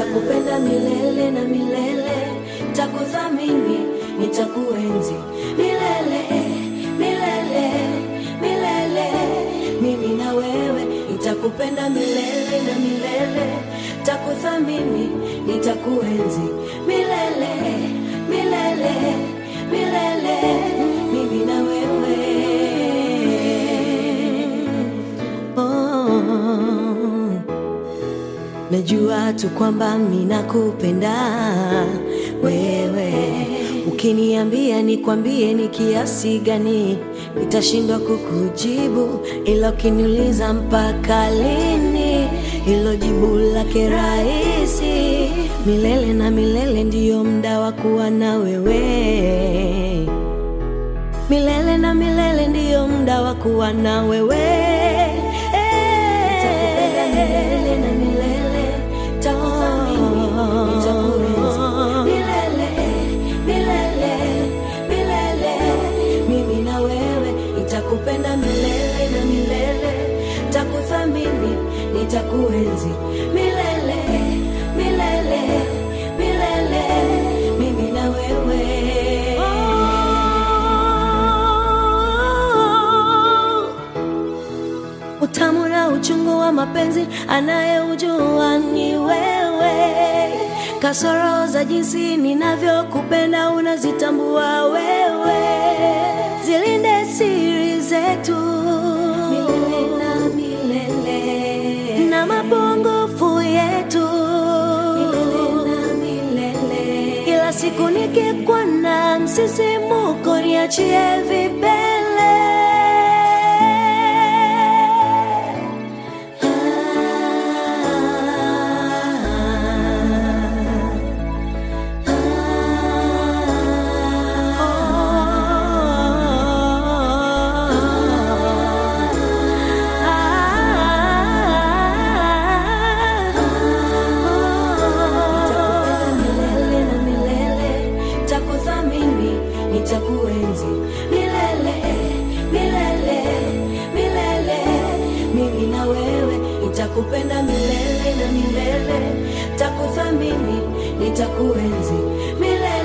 nitakupenda milele na milele, takuthamini, nitakuenzi milele, milele, milele. Mimi na wewe nitakupenda milele na milele, takuthamini, nitakuenzi milele, milele, milele. Mimi na wewe oh. Najua tu kwamba mimi nakupenda wewe, ukiniambia nikwambie ni kiasi gani, nitashindwa kukujibu, ila ukiniuliza mpaka lini, hilo jibu lake rahisi. Milele na milele ndiyo muda wa kuwa na wewe milele na milele ndiyo muda wa kuwa na wewe Nitakupenda milele na milele, takuthamini, nitakuenzi milele, milele, milele. Mimi na wewe nitakupenda milele na milele, takuthamini, nitakuenzi milele, milele, milele. Mimi na wewe Utamu na uchungu wa mapenzi anayeujua ni wewe. Kasoro za jinsi ninavyokupenda unazitambua wewe. Zilinde siri zetu milele na milele, na mapungufu yetu milele na milele. Kila siku nikikwana msisimuko, niachie vipele Nitakupenda milele na milele, takuthamini, nitakuenzi milele, milele, milele. Mimi na wewe nitakupenda milele na milele, takuthamini, nitakuenzi milele